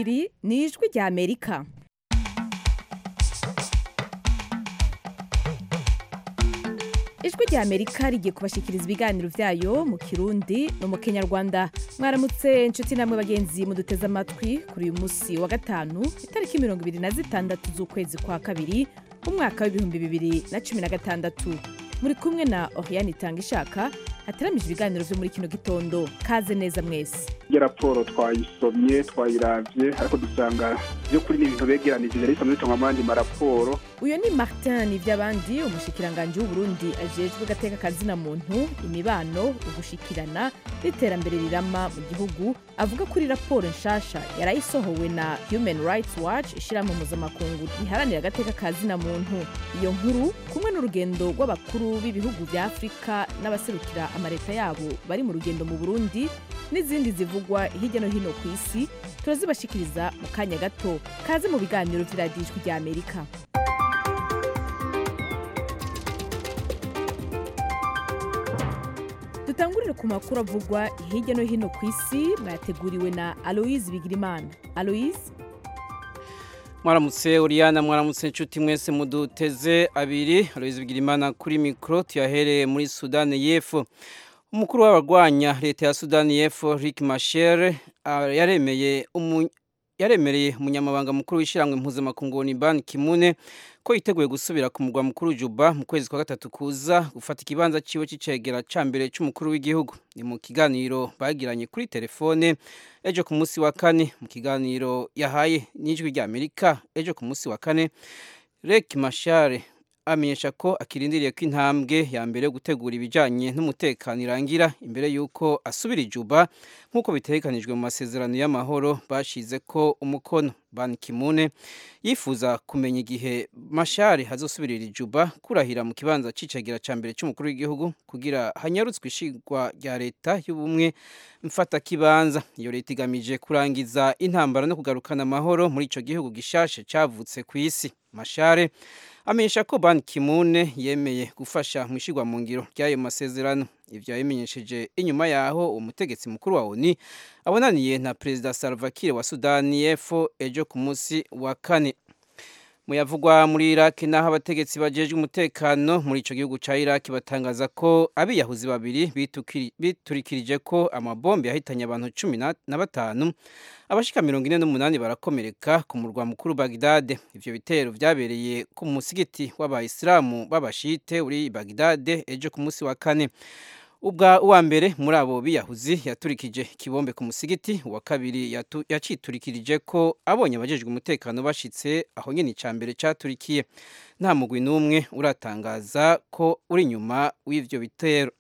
iri ni ijwi rya amerika ijwi rya amerika rigiye kubashikiriza ibiganiro vyayo mu kirundi no mu kenyarwanda mwaramutse inshuti namwe bagenzi muduteze amatwi kuri uyu musi wa gatanu itariki mirongo ibiri na zitandatu z'ukwezi kwa kabiri umwaka w'ibihumbi bibiri na cumi na gatandatu muri kumwe na oriane itanga ishaka hateramije ibiganiro vyo muri kino gitondo kaze neza mwese iyo raporo twayisomye twayiravye ariko dusanga vy'ukuri ni ibintu begeranije yari isanzwe bitangwa amandi maraporo uyu ni martin nivy'abandi umushikiranganji w'uburundi ajejwe gateka kazina muntu imibano ugushikirana n'iterambere rirama mu gihugu avuga kuri raporo nshasha yarayisohowe na human rights watch ishirahamwe mpuzamakungu riharanira agateka kazina muntu iyo nkuru kumwe n'urugendo rw'abakuru b'ibihugu vya afurika n'abaserukira amaleta yabo bari mu rugendo mu burundi n'izindi zivugwa hirya no hino ku isi turazibashikiriza mu kanya gato kaze mu biganiro vy'iradijwi rya amerika dutangurire ku makuru avugwa hirya no hino ku isi mwateguriwe na aloise bigirimana aloise mwaramutse uriyana mwaramutse inshuti mwese muduteze abiri aloise bigirimana kuri mikoro tuyahereye muri sudani y'epfo umukuru w'abarwanya leta ya sudani y'epfo rick mashere yaremeye yaremereye umunyamabanga mukuru w'ishyirahamwe mpuzamakungu ni ban kimune ko yiteguye gusubira ku murwa mukuru juba mu kwezi kwa gatatu kuza gufata ikibanza ciwe c'icegera ca mbere c'umukuru w'igihugu ni mu kiganiro bagiranye kuri telefone ejo ku munsi wa kane mu kiganiro yahaye n'ijwi rya amerika ejo ku munsi wa kane rek mashare amenyesha ko akirindiriye ko intambwe ya mbere yo gutegura ibijyanye n'umutekano irangira imbere y'uko asubira ijuba nk'uko bitegekanijwe mu masezerano y'amahoro bashize ko umukono ban kimune yifuza kumenya igihe mashari hazosubirira ijuba kurahira mu kibanza c'icegera ca mbere c'umukuru w'igihugu kugira hanyarutswe ishigwa rya leta y'ubumwe mfatakibanza iyo leta igamije kurangiza intambara no kugarukana amahoro muri ico gihugu gishashe cavutse ku isi mashare amenyesha ko ban kimune yemeye gufasha mu ishigwa mu ngiro ry'ayo masezerano ivyo yabimenyesheje inyuma yaho umutegetsi mukuru wa oni abonaniye na perezida salva kiir wa sudani y'epfo ejo ku munsi wa kane muyavugwa muri iraki naho abategetsi bajejwe umutekano muri ico gihugu ca iraki batangaza ko abiyahuzi babiri biturikirije ko amabombe yahitanye abantu cumi na batanu abashika mirongo ine n'umunani barakomereka ku murwa mukuru bagdade ivyo bitero vyabereye ku musigiti w'abayisilamu b'abashite uri bagdade ejo ku munsi wa kane ubwa uwa mbere muri abo biyahuzi yaturikije ikibombe ku musigiti uwa kabiri yaciturikirije ko abonye abajejwe umutekano bashitse aho nyene ica mbere caturikiye nta mugwi n'umwe uratangaza ko uri inyuma w'ivyo bitero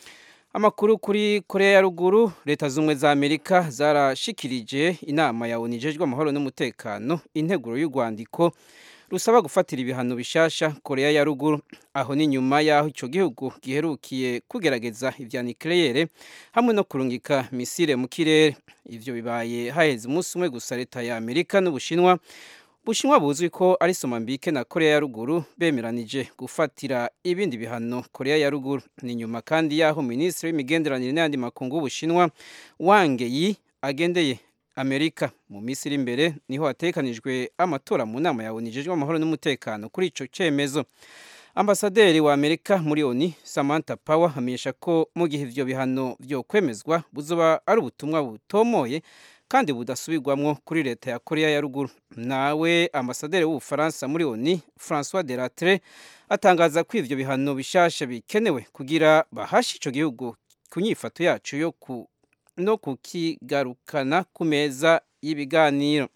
amakuru kuri korea ya ruguru leta z'ubumwe za amerika zarashikirije inama ya onu ijejwe amahoro n'umutekano integuro y'urwandiko rusaba gufatira ibihano bishasha korea ya ruguru aho ni nyuma y'aho ico gihugu giherukiye kugerageza ivya nucleaire hamwe no kurungika misile mu kirere ivyo bibaye haheze umunsi umwe gusa leta ya amerika n'ubushinwa bushinwa buzwi ko ari somambike na korea ya ruguru bemeranije gufatira ibindi bihano korea ya ruguru ni nyuma kandi y'aho minisitiri w'imigenderanire n'ayandi makungu w'ubushinwa wange yi agendeye amerika mu minsi iri imbere niho hatekanijwe amatora mu nama ya onu ijejwe amahoro n'umutekano kuri ico cemezo ambasaderi wa amerika muri oni samantha power amenyesha ko mu gihe ivyo bihano vyo kwemezwa buzoba ari ubutumwa butomoye kandi budasubirwamwo kuri leta ya korea ya ruguru nawe ambasaderi w'ubufaransa muri oni francois de latre atangaza ko ivyo bihano bishasha bikenewe kugira bahashe ico gihugu ku nyifato yacu yo ku no kukigarukana ku meza y'ibiganiro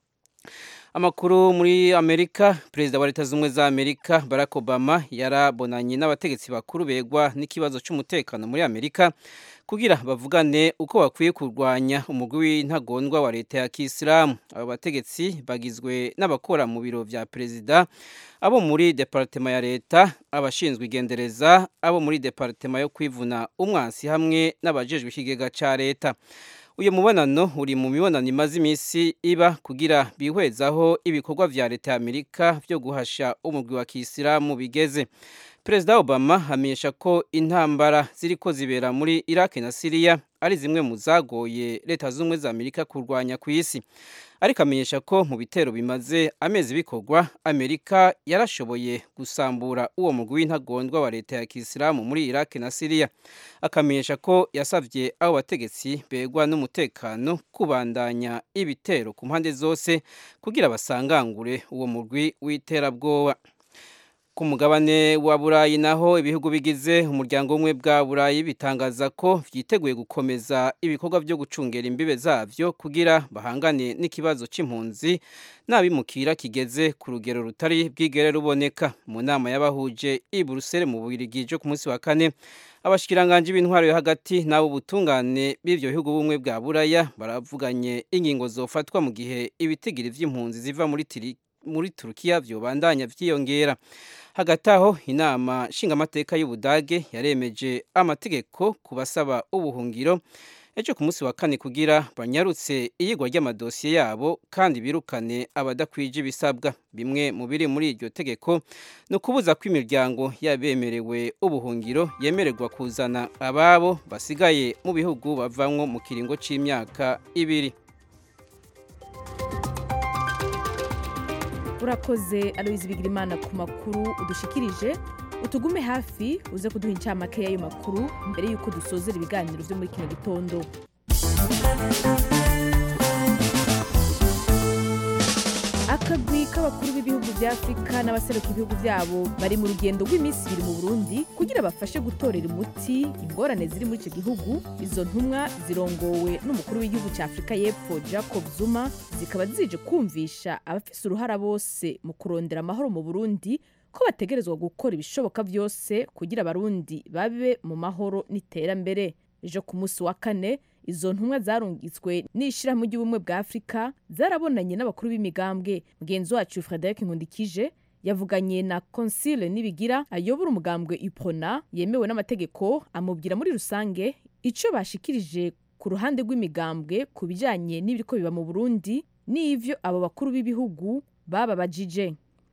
amakuru muri amerika perezida wa leta z'ubumwe za amerika barack obama yarabonanye n'abategetsi bakuru begwa n'ikibazo cy'umutekano muri amerika kugira bavugane uko bakwiye kurwanya umugwi w'intagondwa wa leta ya kisilamu abo bategetsi bagizwe n'abakora mu biro vya perezida abo muri departema ya leta abashinzwe igendereza abo muri departema yo kwivuna umwansi hamwe n'abajejwe ikigega ca leta uyu mubonano uri mu mibonano imaze iminsi iba kugira bihwezaho ibikorwa vya leta ya amerika vyo guhasha umugwi wa kisilamu bigeze perezida obama amenyesha ko intambara ziriko zibera muri iraki na siriya ari zimwe mu zagoye leta z'ubumwe za amerika kurwanya ku isi ariko amenyesha ko mu bitero bimaze amezi bikorwa amerika yarashoboye gusambura uwo mugwi w'intagondwa wa leta ya kisilamu muri iraq na siriya akamenyesha ko yasabye abo bategetsi begwa n'umutekano kubandanya ibitero ku mpande zose kugira basangangure uwo mugwi w'iterabwoba ku mugabane wa burayi naho ibihugu bigize umuryango umwe bwa burayi bitangaza ko byiteguye gukomeza ibikorwa byo gucungera imbibe zabyo kugira bahangane n'ikibazo cy'impunzi n'abimukira kigeze ku rugero rutari bwigere ruboneka mu nama y'abahuje i buruseli mu bubirigi ku munsi wa kane abashikiranganje b'intwaro yo hagati n'abo butungane b'ivyo bihugu bumwe bwa buraya baravuganye ingingo zofatwa mu gihe ibitigiri vy'impunzi ziva muri tiri muri Turukiya vyobandanya vyiyongera hagati aho inama nshingamateka y'Ubudage yaremeje amategeko kubasaba ubuhungiro ejo ku munsi wa kane kugira banyarutse iyigwa ry'amadosiye yabo kandi birukane abadakwije ibisabwa bimwe mu biri muri iryo tegeko ni ukubuza ko imiryango yabemerewe ubuhungiro yemererwa kuzana ababo basigaye mu bihugu bavamwo mu kiringo c'imyaka ibiri urakoze aloyizi bigirimana ku makuru udushikirije utugume hafi uze kuduha incamake y'ayo makuru mbere y'uko dusozera ibiganiro byo muri kino gitondo akagwi k'abakuru b'ibihugu bya afurika n'abaseruka ibihugu byabo bari mu rugendo rw'iminsi ibiri mu burundi kugira bafashe gutorera umuti ingorane ziri muri icyo gihugu izo ntumwa zirongowe n'umukuru w'igihugu cya afurika y'epfo jacob zuma zikaba zije kumvisha abafise uruhara bose mu kurondera amahoro mu burundi ko bategerezwa gukora ibishoboka byose kugira abarundi babe mu mahoro n'iterambere ejo ku munsi wa kane izo ntumwa zarungitswe n'ishyirahamwe ry'ubumwe bwa afurika zarabonanye n'abakuru b'imigambwe mugenzi wacu frederic nkundikije yavuganye na consile nibigira ayobora umugambwe ipona yemewe n'amategeko amubwira muri rusange icyo bashikirije ku ruhande rw'imigambwe ku bijyanye n'ibiriko biba mu burundi n'ivyo abo bakuru b'ibihugu bababajije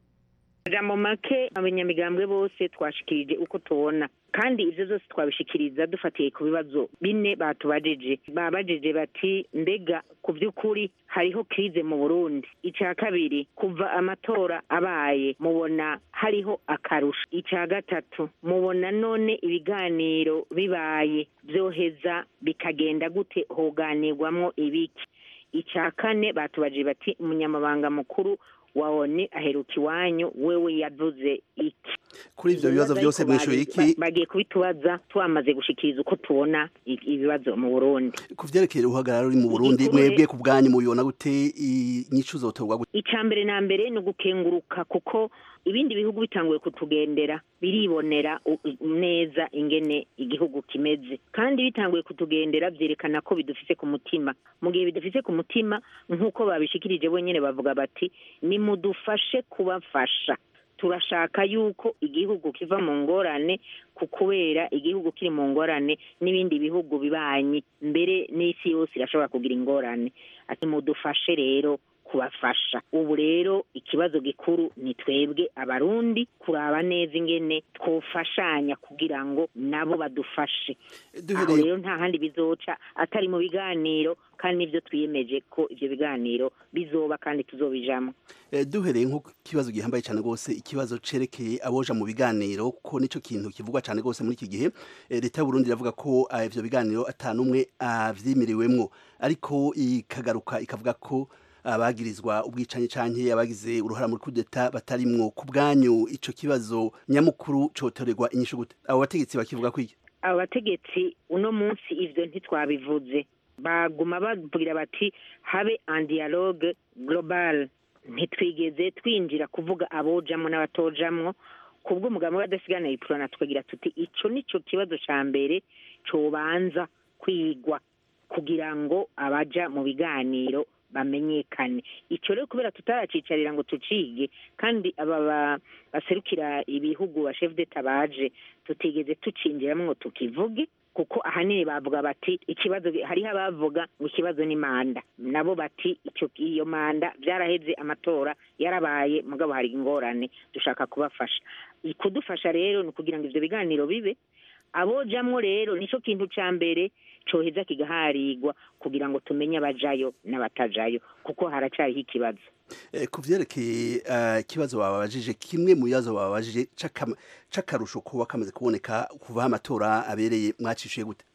mu make abanyamigambwe bose twashikirije uko tubona kandi ibyo byose twabishikiriza dufatiye ku bibazo bine batubajije babajije bati mbega ku by'ukuri hariho krize mu burundi icya kabiri kuva amatora abaye mubona hariho akarusho icya gatatu mubona none ibiganiro bibaye byoheza bikagenda gute hoganirwamwo ibiki icya kane batubajije bati umunyamabanga mukuru wa oni aheruka iwanyu wewe yavuze iki kuri ivyo bibazo byose mwishuye iki bagiye kubitubaza twamaze gushikiriza uko tubona ibibazo mu Burundi ku vyerekeye uruhagarara ruri mu Burundi mwebwe ku bwanyu mubibona gute inyishu zotorwa gute ica mbere na mbere ni ugukenguruka kuko ibindi bihugu bitanguye kutugendera biribonera neza ingene igihugu kimeze kandi bitanguye kutugendera vyerekana ko bidufise ku mutima mu gihe bidufise ku mutima nk'uko babishikirije bonyene bavuga bati nimudufashe kubafasha turashaka yuko igihugu kiva mu ngorane ku kubera igihugu kiri mu ngorane n'ibindi bihugu bibanyi mbere n'isi yose irashobora kugira ingorane ati mudufashe rero kubafasha ubu rero ikibazo gikuru ni twebwe abarundi kuraba neza ingene twofashanya kugira ngo nabo badufashe aho rero nta handi bizoca atari mu biganiro kandi nivyo twiyemeje ko ivyo biganiro bizoba kandi tuzobijamo duhereye nko kibazo gihambaye cyane rwose ikibazo cerekeye aboja mu biganiro ko nico kintu kivugwa cyane rwose muri iki gihe leta y'u Burundi iravuga ko ivyo biganiro atanumwe avyimiriwemwo ariko ikagaruka ikavuga ko abagirizwa ubwicanyi canke abagize uruhara muri kudeta batarimwo ku bwanyu ico kibazo nyamukuru cotorerwa inyishu gute abo bategetsi bakivuga ko iki abo bategetsi uno munsi ivyo ntitwabivuze baguma babwira bati habe un dialogue global ntitwigeze twinjira kuvuga abojamwo n'abatojamwo kubwo umugambi w'adasigana iprona tukagira tuti ico nico kibazo ca mbere cobanza kwigwa kugira ngo abaja mu biganiro bamenyekane icyo rero kubera tutaracicarira ngo tucige kandi aba baserukira ibihugu ba chef d'etat baje tutigeze tucinjiramo ngo tukivuge kuko ahanini bavuga bati ikibazo hariho abavuga ngo ikibazo ni manda nabo bati icyo iyo manda byaraheze amatora yarabaye mugabo hari ingorane dushaka kubafasha kudufasha rero ni ukugira ngo ibyo biganiro bibe abojamwo rero nico kintu ca mbere coheza kigaharigwa kugira ngo tumenye abajayo n'abatajayo kuko haracariho ikibazo Eh, ku vyerekeye eh, ikibazo babajije kimwe mu bibazo babajije c'akama- c'akarusho kuba kamaze kuboneka kuva aho amatora abereye mwacishuye gute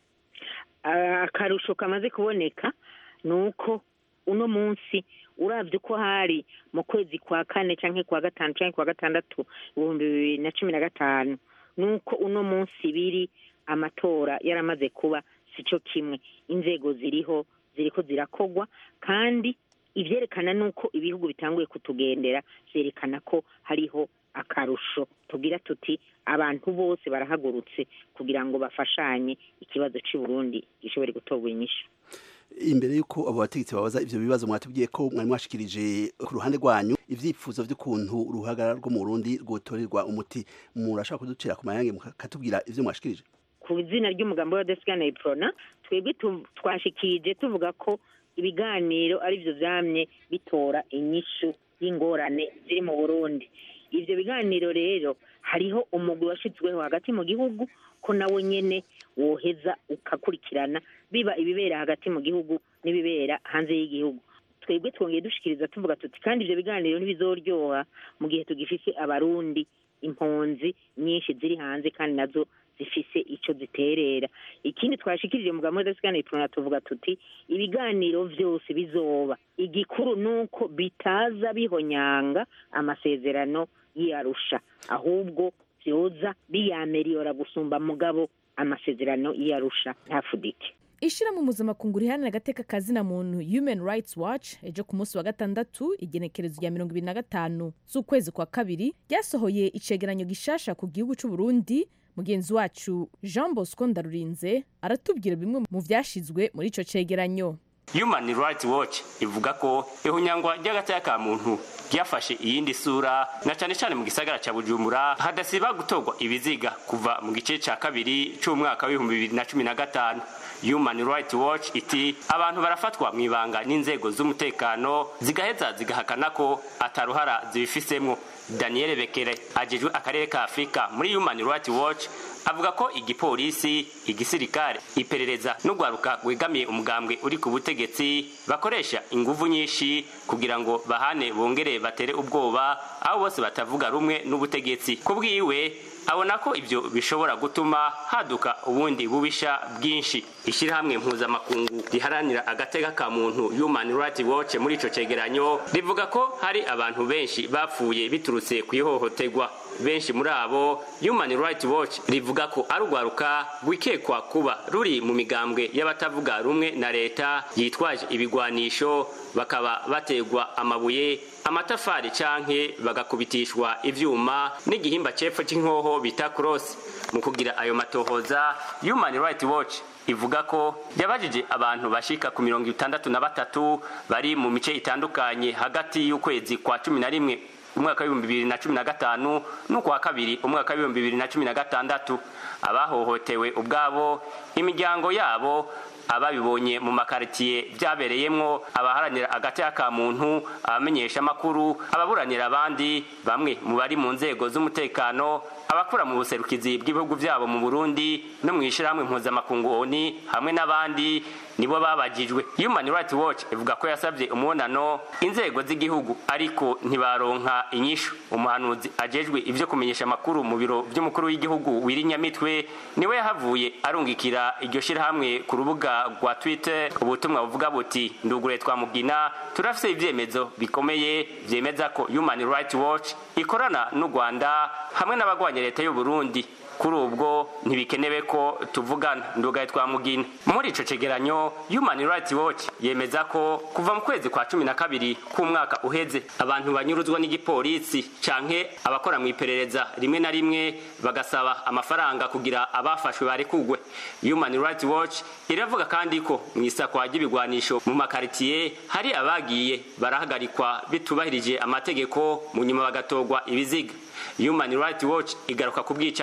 Ah, akarusho kamaze kuboneka ni uko uno munsi uravye uko hari mu kwezi kwa kane canke kwa gatanu canke kwa gatandatu ibihumbi bibiri na cumi na gatanu ni uko uno munsi biri amatora yaramaze kuba sico kimwe inzego ziriho ziriko zirakogwa kandi ivyerekana nuko ibihugu bitanguye kutugendera vyerekana ko hariho akarusho tugira tuti abantu bose barahagurutse kugira ngo bafashanye ikibazo cy'i Burundi gishobore gutorwa inyishu imbere y'uko abo bategetsi babaza ivyo bibazo mwatubwiye ko mwari mwashikirije ku ruhande rwanyu ivyifuzo vy'ukuntu uruhagara rwo mu Burundi rwotorerwa umuti murashaka kuducira ku mayange mukatubwira ivyo mwashikirije ku izina ry'umugambi wa desigana iprona twebwe tu- twashikirije tuvuga ko ibiganiro ari byo vyamye bitora inyishu y'ingorane ziri mu burundi ivyo biganiro rero hariho umugwi washizweho hagati mu gihugu ko nawe nyene woheza ukakurikirana biba ibibera hagati mu gihugu n'ibibera hanze y'igihugu twebwe twongeye dushikiriza tuvuga tuti kandi ivyo biganiro ntibizoryoha mu gihe tugifise abarundi impunzi nyinshi ziri hanze kandi nazo zifise ico ziterera ikindi twashikirije mu gahunda zisigaye turona tuvuga tuti ibiganiro vyose bizoba igikuru nuko bitaza bihonyanga amasezerano y'arusha ahubwo vyoza biyameriyora gusumba mugabo amasezerano y'arusha ntafudike ishirahamwe mpuzamakungu riharanira agateka kazina muntu human rights watch ejo ku munsi wa gatandatu igenekerezo rya mirongo ibiri na gatanu z'ukwezi kwa kabiri ryasohoye icegeranyo gishasha ku gihugu c'u Burundi mugenzi wacu jean bosco ndarurinze aratubwira bimwe mu vyashizwe muri ico cegeranyo Human Rights Watch ivuga ko ihunyangwa ry'agateka ka muntu ryafashe iyindi sura na cane cane mu gisagara ca Bujumbura hadasiba gutorwa ibiziga kuva mu gice ca kabiri c'umwaka w'ibihumbi bibiri na cumi na gatanu Human Rights Watch iti abantu barafatwa mu ibanga n'inzego z'umutekano zigaheza zigahakana ko ataruhara zibifisemwo Daniel Bekere ajejwe akarere ka Afrika muri Human Rights Watch avuga ko igipolisi igisirikare iperereza n'urwaruka rwegamiye umugambwe uri ku butegetsi bakoresha inguvu nyinshi kugira ngo bahane bongere batere ubwoba aho bose batavuga rumwe n'ubutegetsi ku bwiwe abona ko ibyo bishobora gutuma haduka ubundi bubisha bwinshi ishyirahamwe mpuzamakungu riharanira agateka ka muntu human rights watch muri ico cegeranyo rivuga ko hari abantu benshi bapfuye biturutse ku ihohoterwa benshi muri abo human rights watch rivuga ko ari urwaruka rwikekwa kuba ruri mu migambwe y'abatavuga rumwe na leta yitwaje ibigwanisho bakaba bategwa amabuye amatafari canke bagakubitishwa ivyuma n'igihimba cepfo c'inkoho bita cross mu kugira ayo matohoza human rights watch ivuga ko yabajije abantu bashika ku mirongo itandatu na batatu bari mu mice itandukanye hagati y'ukwezi kwa cumi na rimwe umwaka w'ibihumbi bibiri na cumi na gatanu n'ukwa kabiri umwaka w'ibihumbi bibiri na cumi na gatandatu abahohotewe ubwabo imiryango yabo ababibonye mu makaritiye byabereyemwo abaharanira agateka ka muntu abamenyesha amakuru ababuranira abandi bamwe mu bari mu nzego z'umutekano abakora mu buserukizi bw'ibihugu byabo mu Burundi no mu ishyirahamwe mpuzamakungu ONU hamwe n'abandi nibo babagijwe Human Rights Watch ivuga ko yasabye umubonano inzego z'igihugu ariko ntibaronka inyishu umuhanuzi ajejwe ivyo kumenyesha amakuru mu biro by'umukuru w'igihugu wirinyamitwe niwe yahavuye arungikira iryo shirahamwe ku rubuga rwa Twitter ubutumwa buvuga buti ndugure twamugina turafise ivyemezo bikomeye vyemeza ko Human Rights Watch ikorana n'u Rwanda hamwe n'abagwanya leta y'u Burundi kuri ubwo ntibikenewe ko tuvugana ndugaye twamugina muri ico cegeranyo human rights watch yemeza ko kuva mu kwezi kwa cumi na kabiri k'umwaka uheze abantu banyuruzwa n'igipolisi canke abakora mu iperereza rimwe na rimwe bagasaba amafaranga kugira abafashwe barekugwe human rights watch iravuga kandi ko mu isakwa ry'ibigwanisho mu makaritiye hari abagiye barahagarikwa bitubahirije amategeko mu nyuma bagatorwa ibiziga human rights watch igaruka ku bwicanyi bw'aba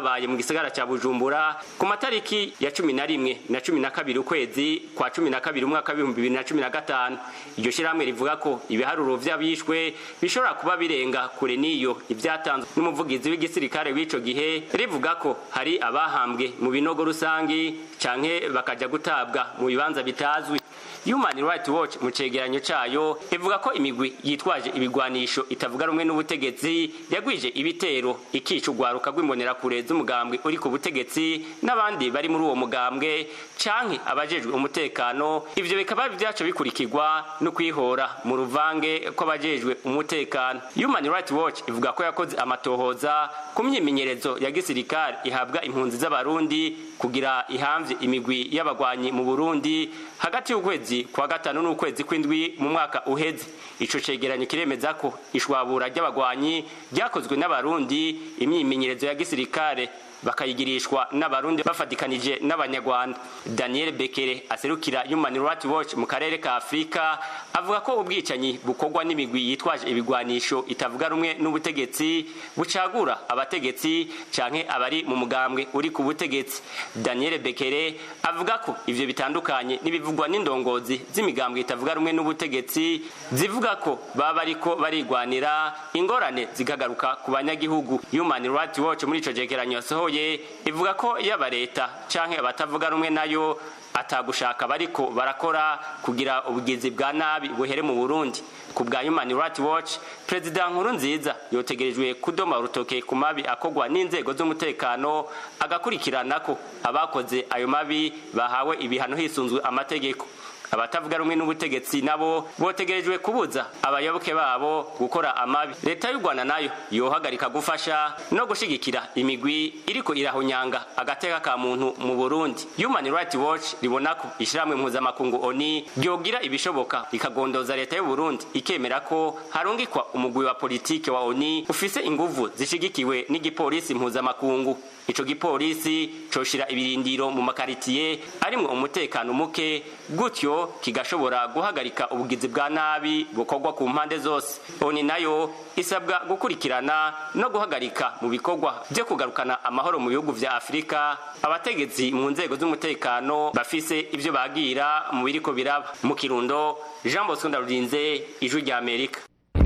rwabaye mu gisagara ca bujumbura ku matariki ya cumi na rimwe na cumi na kabiri ukwezi kwa cumi na kabiri umwaka w'ibihumbi bibiri na cumi na gatanu iryo shirahamwe rivuga ko ibiharuro vy'abishwe bishobora kuba birenga kure n'iyo ivyatanzwe n'umuvugizi w'igisirikare w'ico gihe rivuga ko hari abahambwe mu binogo rusangi canke bakaja gutabwa mu bibanza bitazwi Human Rights Watch mu cegeranyo cayo ivuga ko imigwi yitwaje ibigwanisho itavuga rumwe n'ubutegetsi yagwije ibitero ikica urwaruka rw'imbonerakure z'umugambwe uri ku butegetsi n'abandi bari muri uwo mugambwe canke abajejwe umutekano ivyo bikaba vyaco bikurikirwa no kwihora mu ruvange kw'abajejwe umutekano Human Rights Watch ivuga ko yakoze amatohoza ku myimenyerezo ya gisirikare ihabwa impunzi z'abarundi kugira ihamvye imigwi y'abagwanyi mu Burundi hagati y'ukwezi kwa gatanu n'ukwezi kw'indwi mu mwaka uheze ico cegeranyo kiremeza ko ishwabura ry'abagwanyi ryakozwe n'abarundi imyimenyerezo ya gisirikare bakayigirishwa n'abarundi bafatikanije n'abanyarwanda daniel bekere aserukira human rights watch mu karere ka afurika avuga ko ubwicanyi bukorwa n'imigwi yitwaje ibigwanisho itavuga rumwe n'ubutegetsi bucagura abategetsi canke abari mu mugambwe uri ku butegetsi daniel bekere avuga ko ivyo bitandukanye n'ibivugwa n'indongozi z'imigambwe itavuga rumwe n'ubutegetsi zivuga ko baba bariko barigwanira ingorane zikagaruka ku banyagihugu human rights watch muri ico cegeranyo yasohoye ivuga ko yaba leta canke abatavuga rumwe nayo atagushaka bariko barakora kugira ubugizi bwa nabi buhere mu Burundi ku bwa Human Rights Watch Perezida Nkuru nziza yotegerejwe kudoma urutoke ku mabi akogwa n'inzego z'umutekano agakurikirana ko abakoze ayo mabi bahawe ibihano hisunzwe amategeko abatavuga rumwe n'ubutegetsi nabo botegerejwe kubuza abayoboke babo gukora amabi leta y'u rwanda nayo yohagarika gufasha no gushigikira imigwi iriko irahunyanga agateka ka muntu mu burundi human rights watch ribona ko ishyirahamwe mpuzamakungu oni ryogira ibishoboka rikagondoza leta y'u burundi ikemera ko harungikwa umugwi wa politike wa oni ufise inguvu zishigikiwe n'igipolisi mpuzamakungu ico gipolisi coshira ibirindiro mu makaritiye arimwo umutekano muke gutyo kigashobora guhagarika ubugizi bwa nabi bukorwa ku mpande zose oni nayo isabwa gukurikirana no guhagarika mu bikorwa byo kugarukana amahoro mu bihugu vya afurika abategetsi mu nzego z'umutekano bafise ivyo bagira mu biriko biraba mu kirundo jean bosco ndarurinze ijwi rya amerika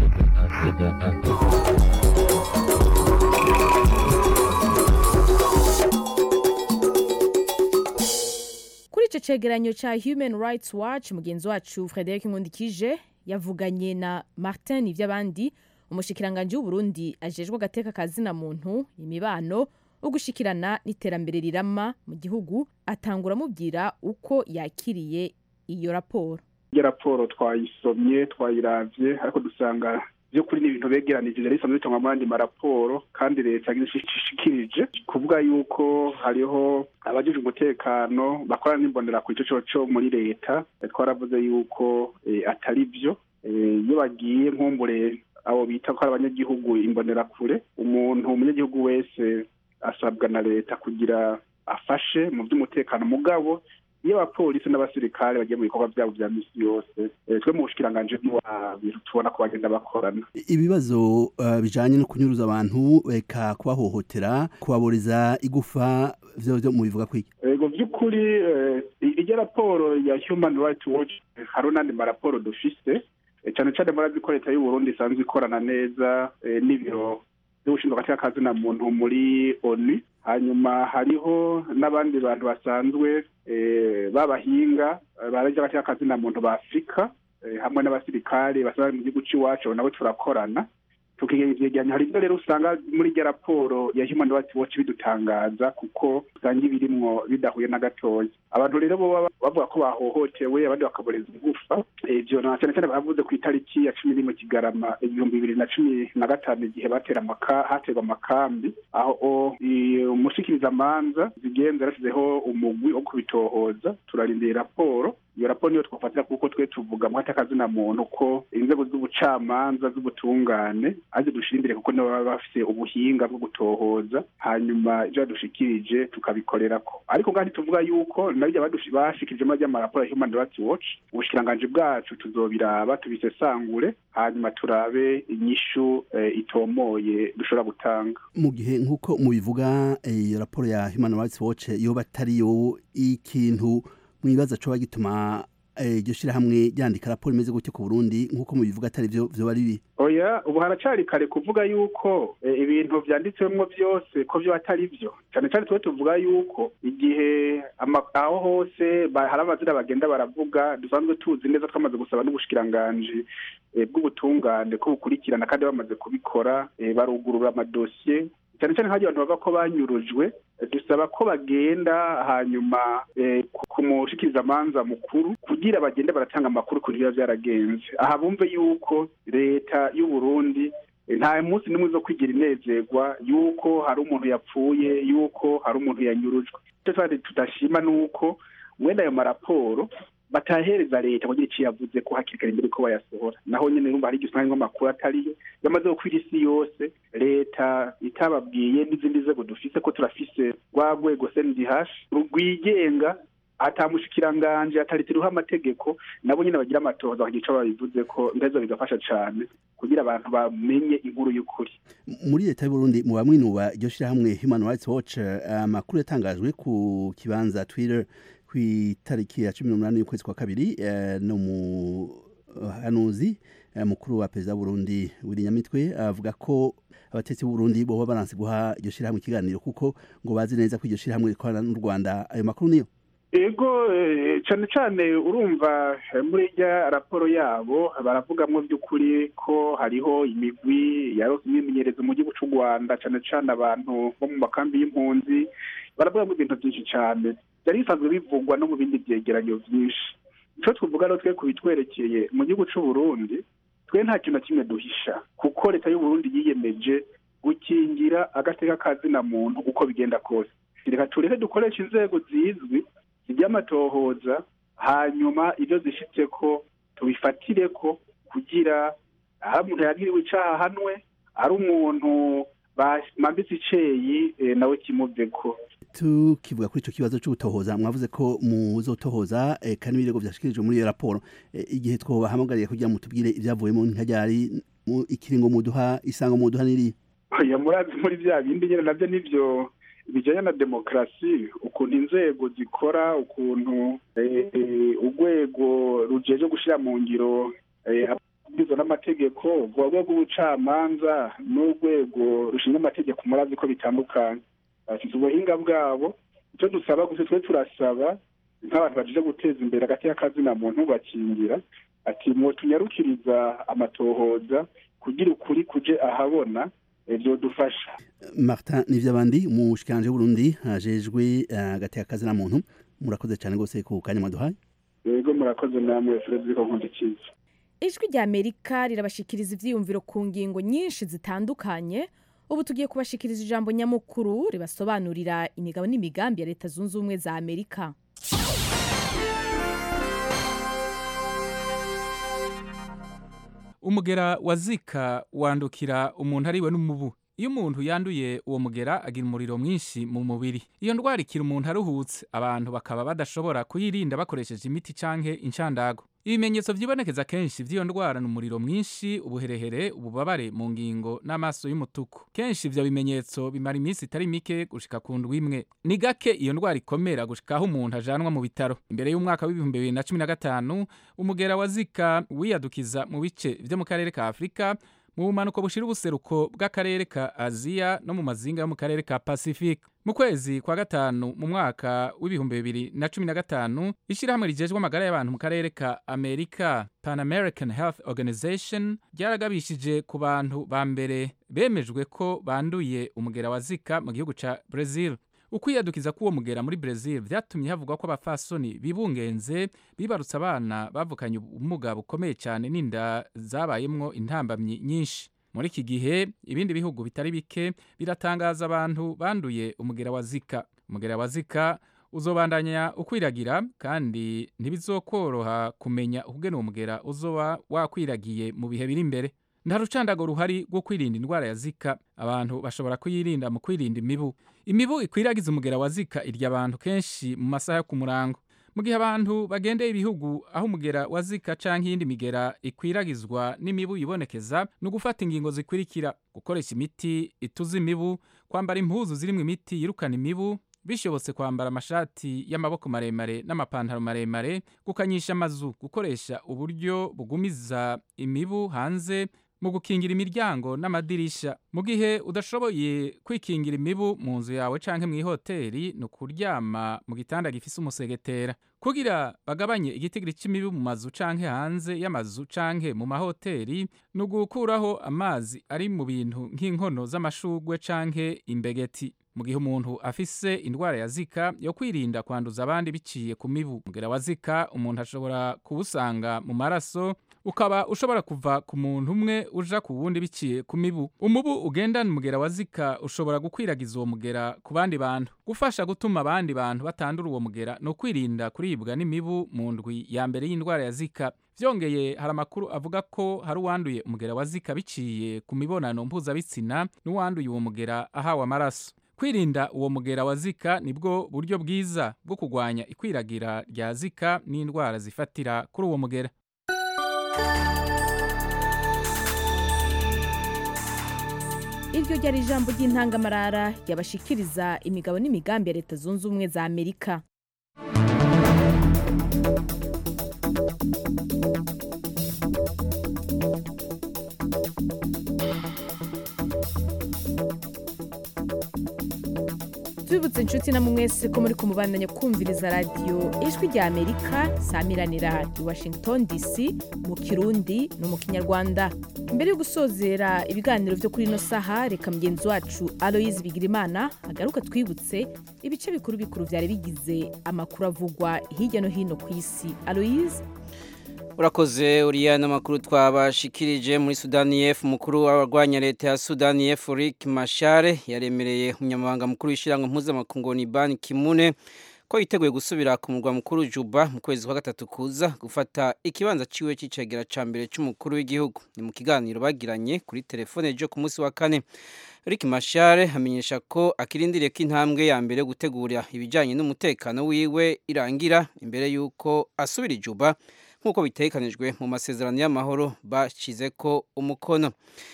kuri icyo cegeranyo cya human rights watch mugenzi wacu frederic nkundikije yavuganye na martin ivy'abandi umushikiranganji w'uburundi ajejwe agateka ka zina muntu imibano ugushikirana n'iterambere rirama mu gihugu atangura amubwira uko yakiriye iyo raporo iyo raporo twayisomye twayiravye ariko dusanga by'ukuri ni ibintu begeranije rero isanzwe bitangwa mu yandi maraporo kandi leta ishikirije kuvuga yuko hariho abajejwe umutekano bakorana n'imbonera ku ico coco muri leta twaravuze yuko atari byo iyo bagiye nkumbure abo bita ko ari abanyagihugu imbonerakure umuntu umunyagihugu wese asabwa na leta kugira afashe mu by'umutekano mugabo iyo abapolisi n'abasirikare bagiye mu bikorwa byabo bya misi yose twe mu bushikiranganje bw'ibintu tubona ko bagenda bakorana ibibazo uh, bijanye no kunyuruza abantu eka kubahohotera kubaboreza igufa vyo vyo mubivuga kwiki ego vy'ukuri iryo raporo ya human rights watch hariho n'andi maraporo dufise cyane cyane murazi ko leta y'uburundi isanzwe ikorana neza n'ibiro by'ubushinzwe agateka kazina muntu muri onu hanyuma hariho n'abandi bantu basanzwe b'abahinga barajya agateka kazina muntu ba afurika hamwe n'abasirikare basanzwe mu gihugu cy'iwacu nabo turakorana tukigeganya hari ibyo rero usanga muri iryo raporo ya human rights watch bidutangaza kuko usanga ibirimwo bidahuye na gatoya abantu rero bo bavuga ko bahohotewe abandi bakaboreza igufa ivyo na cyane cyane bavuze ku itariki ya cumi n'imwe kigarama ibihumbi bibiri na cumi na gatanu igihe batera haterwa amakambi aho umushikirizamanza zigenza yarasizeho umugwi wo kubitohoza turarindiye raporo iyo raporo niyo twafatira kuko twe tuvuga mu akazina muntu ko inzego z'ubucamanza z'ubutungane azi dushira imbere kuko nibo baba bafite ubuhinga bwo gutohoza hanyuma ibyo badushikirije tukabikorerako ariko kandi tuvuga yuko nabyo bashikirije muri ry'amaraporo ya human rights watch ubushikiranganji bwacu tuzobiraba tubisesangure hanyuma turabe inyishu eh, itomoye dushobora gutanga mu gihe nk'uko mubivuga iyo raporo ya human rights watch yoba atariyo ikintu mwibaza coba gituma iryo shirahamwe ryandika raporo imeze gutyo ku burundi nk'uko mubivuga atari vyo vyoba ari bibi oya ubu haracari kare kuvuga yuko eh, ibintu vyanditswemwo vyose ko vyo atari vyo cane cane tuwe tuvuga yuko igihe ama- aho hose ba- hari amazina bagenda baravuga dusanzwe tuzi neza twamaze gusaba n'ubushikiranganji eh, bw'ubutungane ko bukurikirana kandi bamaze kubikora eh, barugurura amadosiye cyane cyane nk'aho abantu bavuga ko banyurujwe eh, dusaba ko bagenda hanyuma eh, ku- ku mushikirizamanza mukuru kugira bagende baratanga amakuru ku biba byaragenze aha bumve yuko leta y'u Burundi eh, nta munsi n'umwe zo kwigira inezerwa yuko hari umuntu yapfuye yuko hari umuntu yanyurujwe icyo twari tudashima ni uko mwene ayo maraporo batahereza leta kugira icyo yavuze ko hakiri kare mbere ko bayasohora naho nyine urumva hari igihe usanga nk'amakuru atariyo yamaze gukwira isi yose leta itababwiye n'izindi nzego dufise ko turafise rwa rwego sndh rwigenga atamushikiranganje ataritiriho amategeko nabo nyine bagira amatohoza bakagira ico babivuze ko ndetse bigafasha cane kugira abantu bamenye inkuru y'ukuri muri leta y'uburundi mu bamwinuba iryo shirahamwe human rights watch eh, amakuru yatangajwe ku kibanza twitter ku itariki ya cumi n'umunani y'ukwezi kwa kabiri eh, no muhanuzi eh, mukuru wa perezida w'uburundi wirinyamitwe avuga ko abatetsi b'uburundi boba baranse guha iryo shirahamwe ikiganiro kuko ngo bazi neza ko iryo shirahamwe rikorana n'u rwanda ayo makuru niyo ego eh, cane cane urumva eh, muri irya raporo yabo baravugamwo by'ukuri ko hariho imigwi yarose imyimenyerezo mu gihugu c'u rwanda cane cane abantu bo mu makambi y'impunzi baravugamwo ibintu byinshi cane byari bisanzwe bivugwa no mu bindi vyegeranyo vyinshi ico twovuga rero twe kubitwerekeye mu gihugu c'u burundi twe nta kintu na kimwe duhisha kuko leta y'u burundi yiyemeje gukingira agateka kazina muntu uko bigenda kose reka tureke dukoresha inzego zizwi iby'amatohoza hanyuma ibyo zishitse ko tubifatire ko kugira aho umuntu yagiriwe icaha ahanwe ari umuntu bamambitse iceyi eh, nawe kimuveko tukivuga kuri ico kibazo c'ubutohoza mwavuze ko muzotohoza eh, kandi ibirego vyashikirijwe muri iyo raporo eh, igihe twobahamagariye kugira ngo mutubwire ivyavuyemo nkaryari mu- ikiringo muduha isango muduha niri oya murazi muri bya bindi nyine nabyo nivyo bijanye na demokarasi ukuntu inzego zikora ukuntu eh, eh, urwego rujeje gushira mu ngiro eh, amabwiriza n'amategeko urwo rwego rw'ubucamanza n'urwego rushinzwe amategeko murazi ko bitandukanye bafite ubuhinga bwabo icyo dusaba gusa twe turasaba nk'abantu bajeje guteza imbere hagati y'akazina muntu bakingira ati mwotunyarukiriza amatohoza kugira ukuri kuje ahabona ibyo dufasha martin nivyabandi umushikiranje w'uburundi ajejwe eh, hagati y'akazi na muntu murakoze cyane rwose ku kanya mwaduhaye yego murakoze namwe frederico nkundikiza ijwi rya amerika rirabashikiriza ivyiyumviro ku ngingo nyinshi zitandukanye ubu tugiye kubashikiriza ijambo nyamukuru ribasobanurira imigabo n'imigambi ya leta zunze ubumwe za amerika umugera wa zika wandukira umuntu ariwe n'umubu iyo umuntu yanduye uwo mugera agira umuriro mwinshi mu mubiri iyo ndwara ikira umuntu aruhutse abantu bakaba badashobora kuyirinda bakoresheje imiti canke inshandago ibimenyetso vyibonekeza kenshi vy'iyo ndwara ni umuriro mwinshi ubuherehere ububabare mu ngingo n'amaso y'umutuku kenshi ivyo bimenyetso bimara iminsi itari mike gushika ku ndwi imwe ni gake iyo ndwara ikomera gushika aho umuntu ajanwa mu bitaro imbere y'umwaka w'ibihumbi bibiri na cumi na gatanu umugera wa zika wiyadukiza mu bice vyo mu karere ka afurika mu bumanuko bushira ubuseruko bw'akarere ka aziya no mu mazinga yo mu karere ka pacifique mu kwezi kwa gatanu mu mwaka w'ibihumbi bibiri na cumi na gatanu ishyirahamwe rijejwe amagara y'abantu mu karere ka amerika pan american health organization ryaragabishije ku bantu ba mbere bemejwe ko banduye umugera wa zika mu gihugu ca brazil ukwiyadukiza k'uwo mugera muri Brazil vyatumye havugwa ko abafasoni bibungenze bibarutse abana bavukanye ubumuga bukomeye cyane n'inda zabayemwo intambamyi nyinshi muri iki gihe ibindi bihugu bitari bike biratangaza abantu banduye umugera wa zika umugera wa zika uzobandanya ukwiragira kandi ntibizokoroha kumenya ukugena uwo mugera uzoba wakwiragiye mu bihe biri imbere nta rucandago ruhari rwo kwirinda indwara ya zika abantu bashobora kuyirinda mu kwirinda imibu imibu ikwiragiza umugera wa zika irya abantu kenshi mu masaha yo ku murango mu gihe abantu bagendeye ibihugu aho umugera wa zika canke iyindi migera ikwiragizwa n'imibu yibonekeza ni ugufata ingingo zikurikira gukoresha imiti ituza imibu kwambara impuzu zirimwo imiti yirukana imibu bishobotse kwambara amashati y'amaboko maremare n'amapantaro maremare gukanyisha amazu gukoresha uburyo bugumiza imibu hanze mu gukingira imiryango n'amadirisha mu gihe udashoboye kwikingira imibu mu nzu yawe canke mu ihoteri ni ukuryama mu gitanda gifise umusegetera kugira bagabanye igitigiri c'imibu mu mazu canke hanze y'amazu canke mu mahoteri ni ugukuraho amazi ari mu bintu nk'inkono z'amashugwe canke imbegeti mu gihe umuntu afise indwara ya zika yo kwirinda kwanduza abandi biciye ku mibu umugera wa zika umuntu ashobora kuwusanga mu maraso ukaba ushobora kuva ku muntu umwe uja ku wundi biciye ku mibu umubu ugendana umugera wa zika ushobora gukwiragiza uwo mugera ku bandi bantu gufasha gutuma abandi bantu batandura uwo mugera ni ukwirinda kuribwa n'imibu mu ndwi ya mbere y'indwara ya zika vyongeye hari amakuru avuga ko hari uwanduye umugera wa zika biciye ku mibonano mpuzabitsina n'uwanduye uwo mugera ahawe amaraso kwirinda uwo mugera wa zika nibwo buryo bwiza bwo kurwanya ikwiragira rya zika n'indwara zifatira kuri uwo mugera iryo ryari ijambo ry'intangamarara ryabashikiriza imigabo n'imigambi ya leta zunze ubumwe za amerika tubibutse inshuti na mwese ko muri kumubandanya kumviriza radiyo ijwi rya amerika samiranira i washington dc mu kirundi no mu kinyarwanda mbere yo gusozera ibiganiro byo kuri ino saha reka mugenzi wacu aloyizi bigirimana agaruka twibutse ibice bikuru bikuru byari bigize amakuru avugwa hirya no hino ku isi aloyizi urakoze uriya n'amakuru twabashikirije muri sudani y'epfo umukuru w'abarwanya leta ya sudani y'epfo rick mashare yaremereye umunyamabanga mukuru w'ishyirahamwe mpuzamakungu ni ban kimune ko yiteguye gusubira ku murwa mukuru juba mu kwezi kwa gatatu kuza gufata ikibanza ciwe c'icegera ca mbere c'umukuru w'igihugu ni mu kiganiro bagiranye kuri telefone jo ku munsi wa kane rick mashare amenyesha ko akirindiriye ko intambwe ya mbere yo gutegura ibijanye n'umutekano wiwe irangira imbere y'uko asubira ijuba nk'uko bitekanijwe mu masezerano y'amahoro bashyize ko umukono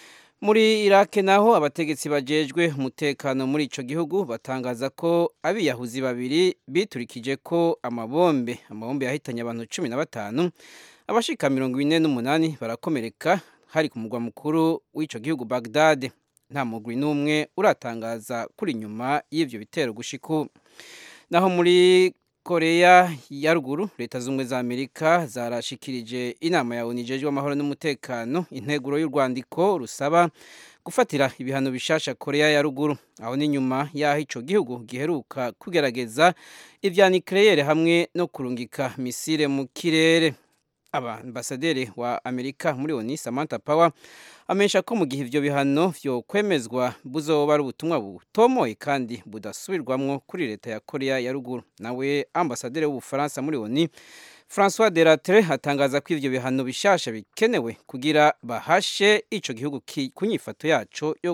muri irake naho abategetsi bajejwe umutekano muri ico gihugu batangaza ko abiyahuzi babiri biturikije ko amabombe amabombe yahitanye abantu cumi na batanu abashika mirongo ine n'umunani barakomereka hari ku mugwa mukuru w'ico gihugu bagdade nta mugwi n'umwe uratangaza kuri nyuma y'ivyo bitero gushiku naho muri koreya ya ruguru leta z'ubumwe za amerika zarashikirije inama ya onu ijejwe amahoro n'umutekano integuro y'urwandiko rusaba gufatira ibihano bishasha koreya ya ruguru aho ni nyuma y'aho ico gihugu giheruka kugerageza ivya nikleyere hamwe no kurungika misile mu kirere ambasaderi wa amerika muri oni samantha power amenyesha ko mu gihe ivyo bihano vyo kwemezwa buzoba ari ubutumwa butomoye kandi budasubirwamwo kuri leta ya korea ya ruguru nawe ambasaderi w'ubufaransa muri oni francois delatre atangaza ko ivyo bihano bishasha bikenewe kugira bahashe ico gihugu ku nyifato yaco yo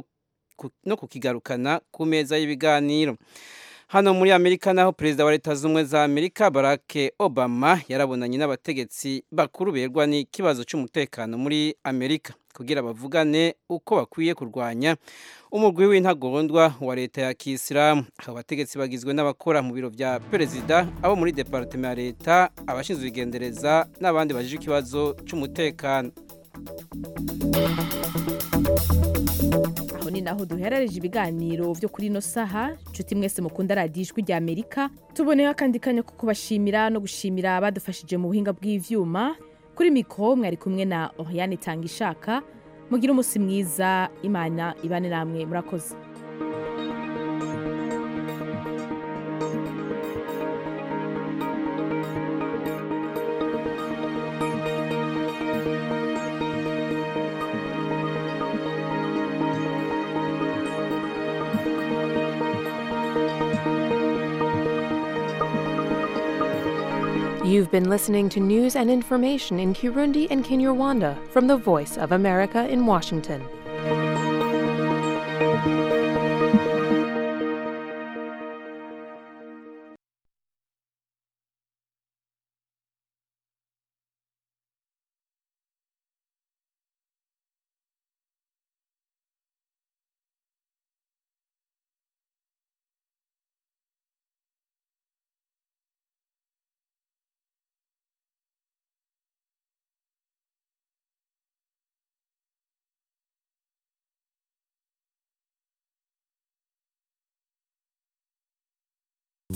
no kukigarukana ku meza y'ibiganiro hano muri amerika naho perezida wa leta z'ubumwe za amerika barack obama yarabonanye n'abategetsi bakuru berwa n'ikibazo cy'umutekano muri amerika kugira bavugane uko bakwiye kurwanya umurwi w'intagondwa wa leta ya kisilamu abo bategetsi bagizwe n'abakora mu biro bya perezida abo muri departement ya leta abashinzwe igendereza n'abandi bajije ikibazo cy'umutekano aho ni naho duherereje ibiganiro byo kuri ino saha nshuti mwese mukunda radiyo ijwi rya amerika tuboneyeho akandi kanya ko kubashimira no gushimira abadufashije mu buhinga bw'ivyuma kuri mikoro mwari kumwe na oriane itanga ishaka mugire umunsi mwiza imana ibane namwe murakoze You've been listening to news and information in Kirundi and Kinyarwanda from the Voice of America in Washington.